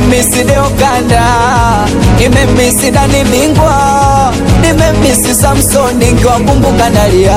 nimemisi Deokanda, nimemisi Dani Bingwa, nimemisi Samsoni nkiwakumbuka nalia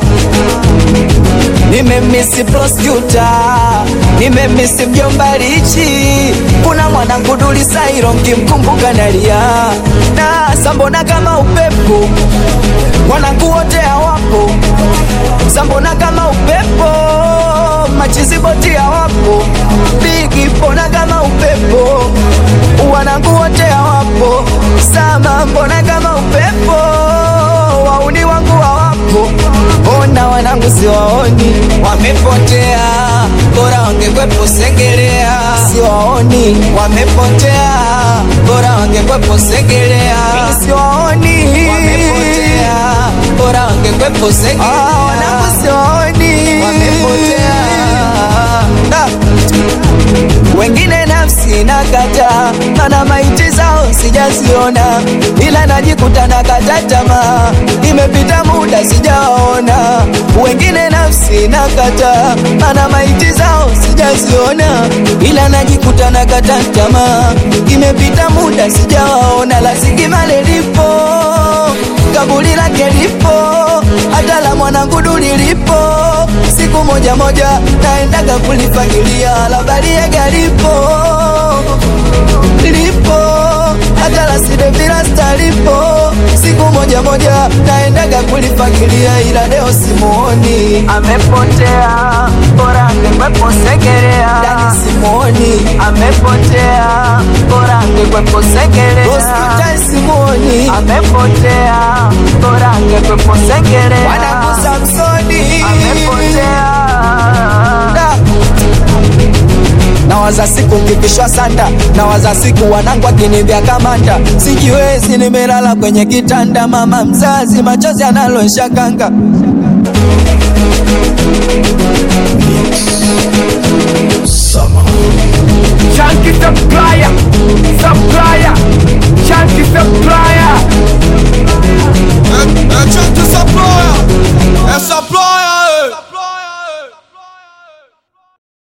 nimemisi prosecutor, nimemisi mjomba Lichi, kuna mwanangu Duli Sairo nkimkumbuka nalia na sambona kama upepo, mwanangu wote hawapo, sambona kama upepo, machiziboti hawapo, bigi pona kama upepo, wanangu wote hawapo, sama mbona kama upepo, wauni wangu hawapo, ona wanangu siwaoni, wamepotea, bora wangekwepo Segerea, siwaoni, wamepotea, bora wangekwepo Segerea, siwaoni, wamepotea, bora wangekwepo Segerea, ah, wanangu siwaoni, wamepotea Da. wengine nafsi nakata, mana maiti zao sijaziona, ila najikuta nakata tamaa, imepita muda sijaona. Wengine nafsi nakata, mana maiti zao sijaziona, ila najikuta nakata tamaa, imepita muda sijawaona. La Sigimale lipo, kaburi lake lipo, hata la mwanangu Duli lipo siku moja moja naendaga kulifagilia la Bariega lipo lipo hata la Sidevilasta lipo siku moja moja naendaga kulifagilia ila leo simuoni, amepotea bora angekwepo Segerea. Dani simuoni, amepotea bora angekwepo Segerea. Hospitali simuoni, amepotea bora angekwepo Segerea. Wanangu Samsoni amepotea nawaza siku kikishwa sanda, nawaza siku wanangu akinivya kamanda, sijiwezi, nimelala kwenye kitanda, mama mzazi machozi analosha kanga Chunky supplier, supplier